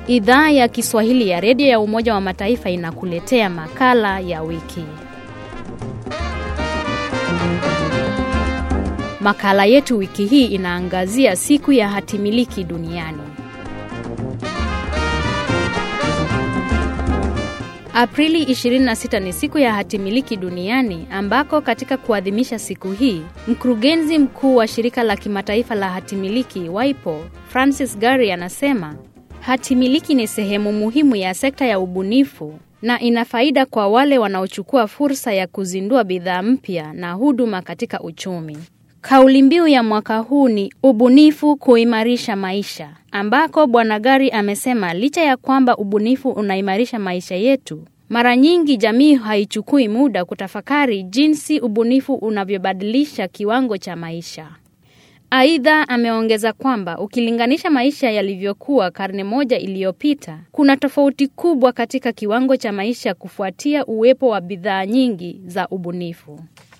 Idhaa ya Kiswahili ya redio ya Umoja wa Mataifa inakuletea makala ya wiki. Makala yetu wiki hii inaangazia siku ya hatimiliki duniani. Aprili 26 ni siku ya hatimiliki duniani ambako katika kuadhimisha siku hii, mkurugenzi mkuu wa shirika la kimataifa la hatimiliki WIPO, Francis Gary anasema hatimiliki ni sehemu muhimu ya sekta ya ubunifu na ina faida kwa wale wanaochukua fursa ya kuzindua bidhaa mpya na huduma katika uchumi. Kauli mbiu ya mwaka huu ni ubunifu kuimarisha maisha, ambako Bwana Gari amesema licha ya kwamba ubunifu unaimarisha maisha yetu, mara nyingi jamii haichukui muda kutafakari jinsi ubunifu unavyobadilisha kiwango cha maisha. Aidha, ameongeza kwamba ukilinganisha maisha yalivyokuwa karne moja iliyopita, kuna tofauti kubwa katika kiwango cha maisha kufuatia uwepo wa bidhaa nyingi za ubunifu.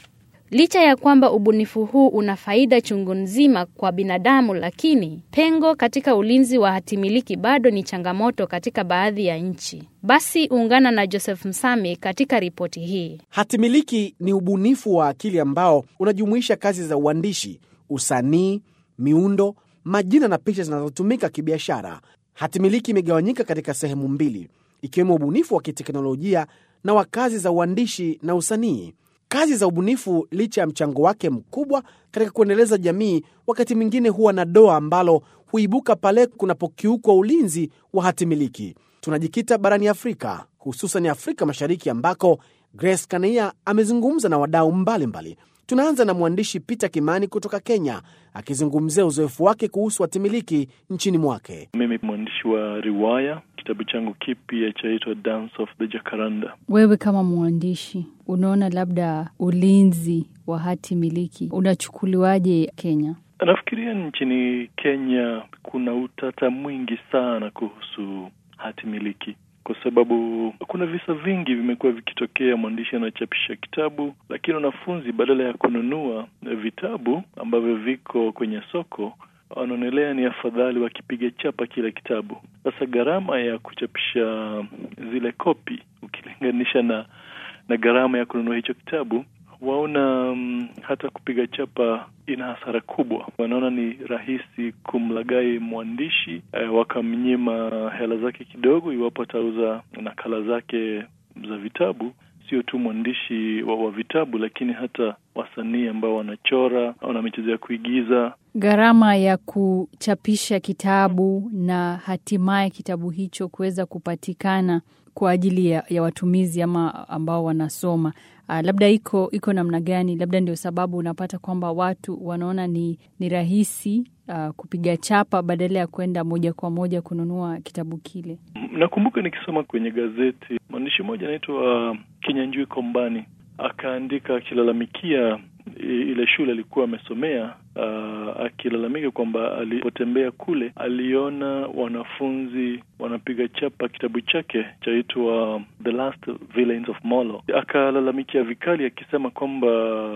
Licha ya kwamba ubunifu huu una faida chungu nzima kwa binadamu, lakini pengo katika ulinzi wa hatimiliki bado ni changamoto katika baadhi ya nchi. Basi ungana na Joseph Msami katika ripoti hii. Hatimiliki ni ubunifu wa akili ambao unajumuisha kazi za uandishi, usanii, miundo, majina na picha zinazotumika kibiashara. Hatimiliki imegawanyika katika sehemu mbili, ikiwemo ubunifu wa kiteknolojia na wa kazi za uandishi na usanii. Kazi za ubunifu, licha ya mchango wake mkubwa katika kuendeleza jamii, wakati mwingine huwa na doa ambalo huibuka pale kunapokiukwa ulinzi wa hatimiliki. Tunajikita barani Afrika, hususan Afrika Mashariki, ambako Grace Kania amezungumza na wadau mbalimbali. Tunaanza na mwandishi Peter Kimani kutoka Kenya, akizungumzia uzoefu wake kuhusu hatimiliki nchini mwake. Mimi mwandishi wa riwaya, kitabu changu kipya chaitwa Dance of the Jacaranda. Wewe kama mwandishi, unaona labda ulinzi wa hati miliki unachukuliwaje Kenya? Nafikiria nchini Kenya kuna utata mwingi sana kuhusu hati miliki kwa sababu kuna visa vingi vimekuwa vikitokea. Mwandishi anachapisha kitabu, lakini wanafunzi badala ya kununua vitabu ambavyo viko kwenye soko wanaonelea ni afadhali wakipiga chapa kile kitabu. Sasa gharama ya kuchapisha zile kopi ukilinganisha na na gharama ya kununua hicho kitabu waona um, hata kupiga chapa ina hasara kubwa. Wanaona ni rahisi kumlagai mwandishi eh, wakamnyima hela zake kidogo iwapo atauza nakala zake za vitabu. Sio tu mwandishi wa, wa vitabu, lakini hata wasanii ambao wanachora, wana michezo ya kuigiza. Gharama ya kuchapisha kitabu na hatimaye kitabu hicho kuweza kupatikana kwa ajili ya, ya watumizi ama ambao wanasoma Uh, labda iko iko namna gani? Labda ndio sababu unapata kwamba watu wanaona ni, ni rahisi uh, kupiga chapa badala ya kwenda moja kwa moja kununua kitabu kile. Nakumbuka nikisoma kwenye gazeti mwandishi mmoja anaitwa uh, Kinyanjui Kombani akaandika akilalamikia ile shule alikuwa amesomea uh, akilalamika kwamba alipotembea kule aliona wanafunzi wanapiga chapa kitabu chake chaitwa The Last Villains of Molo. Akalalamikia vikali akisema kwamba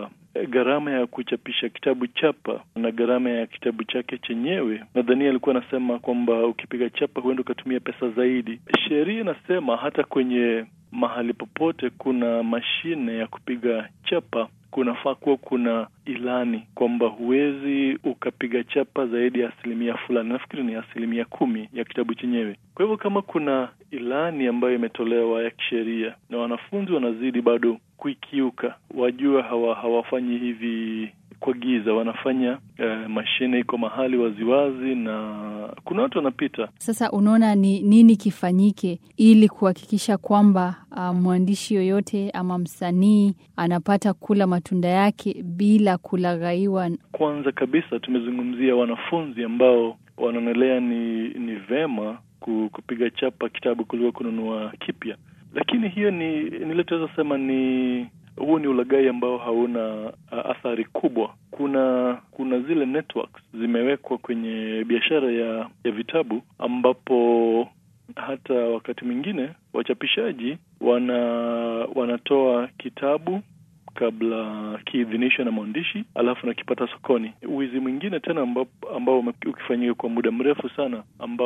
gharama ya kuchapisha kitabu chapa na gharama ya kitabu chake chenyewe, nadhani alikuwa anasema kwamba ukipiga chapa huenda ukatumia pesa zaidi. Sheria inasema hata kwenye mahali popote kuna mashine ya kupiga chapa kunafaa kuwa kuna ilani kwamba huwezi ukapiga chapa zaidi ya asilimia fulani. Nafikiri ni asilimia kumi ya kitabu chenyewe. Kwa hivyo kama kuna ilani ambayo imetolewa ya kisheria na wanafunzi wanazidi bado kuikiuka, wajua hawa hawafanyi hivi kwa giza, wanafanya eh, mashine iko mahali waziwazi na kuna watu wanapita. Sasa unaona ni nini kifanyike ili kuhakikisha kwamba uh, mwandishi yoyote ama msanii anapata kula matunda yake bila kulaghaiwa? Kwanza kabisa tumezungumzia wanafunzi ambao wanaonelea ni ni vema kupiga chapa kitabu kuliko kununua kipya, lakini hiyo ni nile tunaweza sema ni huu ni ulaghai ambao hauna uh, athari kubwa. Kuna kuna zile networks zimewekwa kwenye biashara ya ya vitabu ambapo hata wakati mwingine wachapishaji wana wanatoa kitabu kabla kiidhinishwe na mwandishi, alafu nakipata sokoni. Wizi mwingine tena ambao, ambao ukifanyika kwa muda mrefu sana,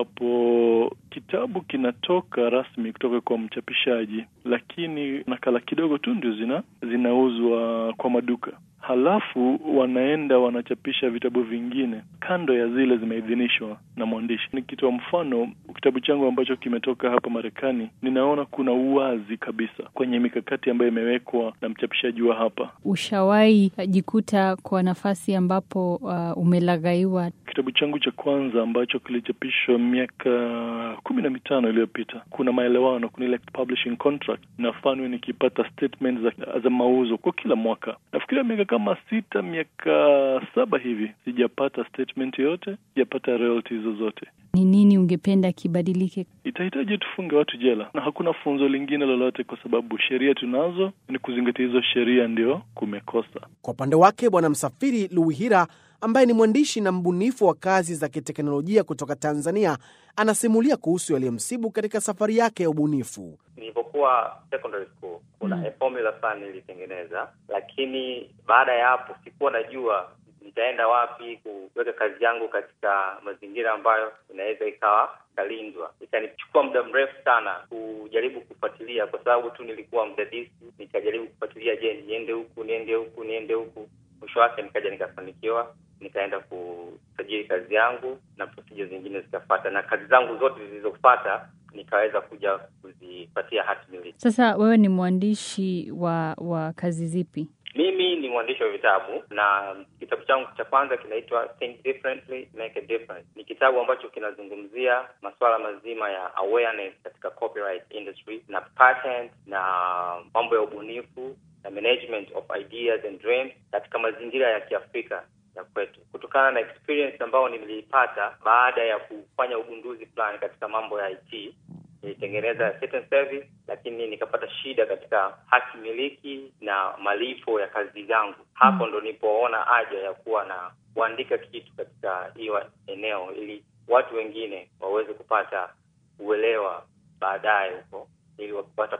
ambapo kitabu kinatoka rasmi kutoka kwa mchapishaji, lakini nakala kidogo tu ndio zina zinauzwa kwa maduka halafu wanaenda wanachapisha vitabu vingine kando ya zile zimeidhinishwa na mwandishi. Nikitoa mfano, kitabu changu ambacho kimetoka hapa Marekani, ninaona kuna uwazi kabisa kwenye mikakati ambayo imewekwa na mchapishaji wa hapa. Ushawahi jikuta kwa nafasi ambapo uh, umelaghaiwa? Kitabu changu cha kwanza ambacho kilichapishwa miaka kumi na mitano iliyopita, kuna maelewano, kuna ile publishing contract, nafanywa nikipata statement za, za mauzo kwa kila mwaka. Nafikiria miaka kama sita miaka saba hivi sijapata statement yoyote, sijapata royalties zozote. Ni nini ungependa kibadilike? Itahitaji tufunge watu jela, na hakuna funzo lingine lolote, kwa sababu sheria tunazo, ni kuzingatia hizo sheria ndio kumekosa. Kwa upande wake, Bwana Msafiri Luhira ambaye ni mwandishi na mbunifu wa kazi za kiteknolojia kutoka Tanzania anasimulia kuhusu yaliyomsibu katika safari yake ya ubunifu. Nilipokuwa secondary school kuna mm. formula fulani nilitengeneza, lakini baada ya hapo sikuwa najua nitaenda wapi kuweka kazi yangu katika mazingira ambayo inaweza ikawa ikalindwa. Ikanichukua muda mrefu sana kujaribu kufuatilia, kwa sababu tu nilikuwa mdadisi. Nikajaribu kufuatilia, je, niende huku niende huku niende huku. Mwisho wake nikaja nikafanikiwa, nikaenda kusajili kazi yangu na procedure zingine zikafuata, na kazi zangu zote zilizofuata nikaweza kuja kuzipatia hati miliki. Sasa wewe ni mwandishi wa wa kazi zipi? Mimi ni mwandishi wa vitabu na kitabu changu cha kwanza kinaitwa Think Differently Make a Difference. Ni kitabu ambacho kinazungumzia masuala mazima ya awareness katika copyright industry na patent na mambo ya ubunifu na management of ideas and dreams katika mazingira ya Kiafrika ya kwetu, kutokana na experience ambayo niliipata baada ya kufanya ugunduzi fulani katika mambo ya IT. Nilitengeneza certain service, lakini nikapata shida katika haki miliki na malipo ya kazi zangu. Hapo ndo nilipoona haja ya kuwa na kuandika kitu katika hiyo eneo, ili watu wengine waweze kupata uelewa baadaye huko, ili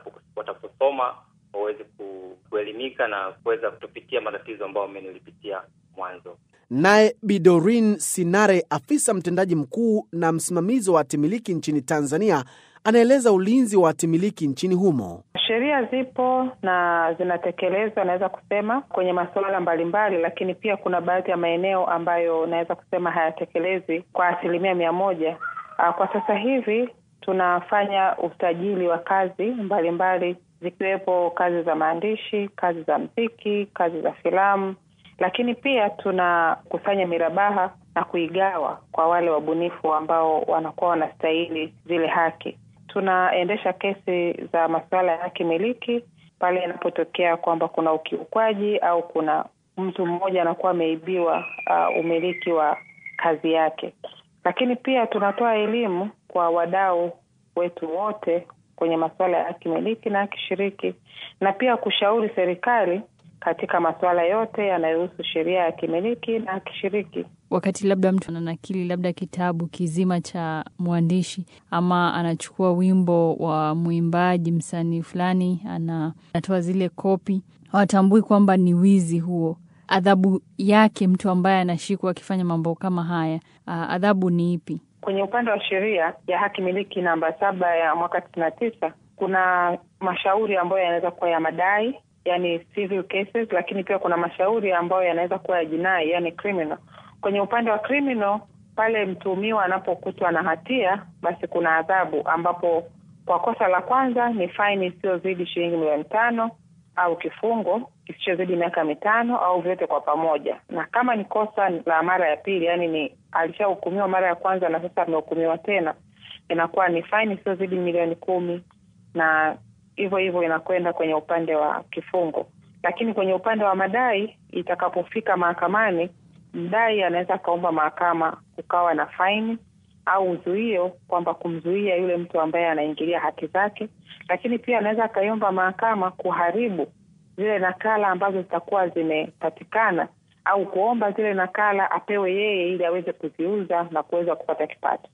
wataposoma waweze kuelimika na kuweza kutopitia matatizo ambayo mimi nilipitia mwanzo. Naye Bidorin Sinare, afisa mtendaji mkuu na msimamizi wa hatimiliki nchini Tanzania, anaeleza ulinzi wa hatimiliki nchini humo. Sheria zipo na zinatekelezwa, naweza kusema kwenye masuala mbalimbali, lakini pia kuna baadhi ya maeneo ambayo naweza kusema hayatekelezwi kwa asilimia mia moja. Kwa sasa hivi tunafanya usajili wa kazi mbalimbali mbali, zikiwepo kazi za maandishi, kazi za mziki, kazi za filamu lakini pia tunakusanya mirabaha na kuigawa kwa wale wabunifu ambao wanakuwa wanastahili zile haki. Tunaendesha kesi za masuala ya haki miliki pale inapotokea kwamba kuna ukiukwaji au kuna mtu mmoja anakuwa ameibiwa uh, umiliki wa kazi yake. Lakini pia tunatoa elimu kwa wadau wetu wote kwenye masuala ya haki miliki na haki shiriki, na pia kushauri serikali katika masuala yote yanayohusu sheria ya kimiliki na kishiriki. Wakati labda mtu ananakili labda kitabu kizima cha mwandishi ama anachukua wimbo wa mwimbaji msanii fulani, anatoa zile kopi, hawatambui kwamba ni wizi huo. Adhabu yake mtu ambaye anashikwa akifanya mambo kama haya, adhabu ni ipi? Kwenye upande wa sheria ya haki miliki namba saba ya mwaka tisini na tisa kuna mashauri ambayo yanaweza kuwa ya madai yani civil cases, lakini pia kuna mashauri ambayo yanaweza kuwa ya jinai, yani criminal. Kwenye upande wa criminal, pale mtuhumiwa anapokutwa na hatia, basi kuna adhabu, ambapo kwa kosa la kwanza ni faini isiyozidi shilingi milioni tano au kifungo kisichozidi miaka mitano au vyote kwa pamoja. Na kama ni kosa la mara ya pili, yani ni alishahukumiwa mara ya kwanza na sasa amehukumiwa tena, inakuwa ni faini isiyozidi milioni kumi na hivyo hivyo inakwenda kwenye upande wa kifungo. Lakini kwenye upande wa madai, itakapofika mahakamani, mdai anaweza akaomba mahakama kukawa na faini au uzuio, kwamba kumzuia yule mtu ambaye anaingilia haki zake. Lakini pia anaweza akaiomba mahakama kuharibu zile nakala ambazo zitakuwa zimepatikana au kuomba zile nakala apewe yeye ili aweze kuziuza na kuweza kupata kipato.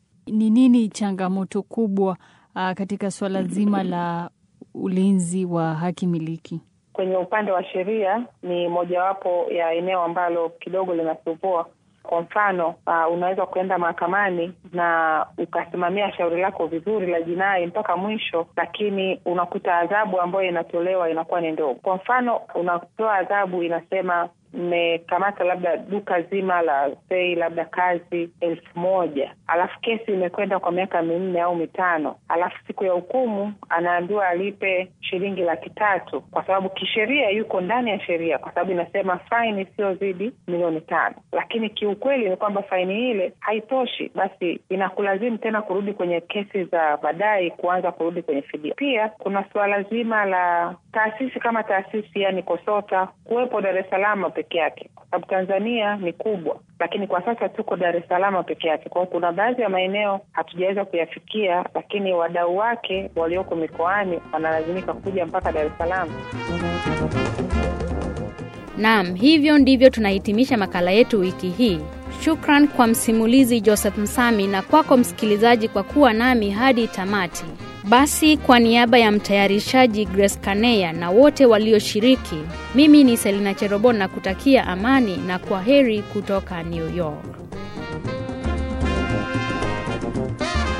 Ni nini changamoto kubwa Uh, katika suala zima la ulinzi wa haki miliki kwenye upande wa sheria ni mojawapo ya eneo ambalo kidogo linasumbua. Kwa mfano uh, unaweza kuenda mahakamani na ukasimamia shauri lako vizuri la jinai mpaka mwisho, lakini unakuta adhabu ambayo inatolewa inakuwa ni ndogo. Kwa mfano unatoa adhabu inasema mmekamata labda duka zima la sei labda kazi elfu moja alafu kesi imekwenda kwa miaka minne au mitano, alafu siku ya hukumu anaambiwa alipe shilingi laki tatu kwa sababu kisheria yuko ndani ya sheria, kwa sababu inasema faini isiyozidi milioni tano. Lakini kiukweli ni kwamba faini ile haitoshi, basi inakulazimu tena kurudi kwenye kesi za baadaye, kuanza kurudi kwenye fidia. Pia kuna suala zima la taasisi kama taasisi, yani KOSOTA kuwepo Dar es Salaam peke yake, kwa sababu Tanzania ni kubwa, lakini kwa sasa tuko Dar es Salaam peke yake. Kwa hiyo kuna baadhi ya maeneo hatujaweza kuyafikia, lakini wadau wake walioko mikoani wanalazimika kuja mpaka Dar es Salaam. Naam, hivyo ndivyo tunahitimisha makala yetu wiki hii. Shukran kwa msimulizi Joseph Msami na kwako msikilizaji kwa kuwa nami hadi tamati. Basi kwa niaba ya mtayarishaji Grace Kaneya na wote walioshiriki, mimi ni Selina Cherobon na kutakia amani na kwa heri kutoka New York.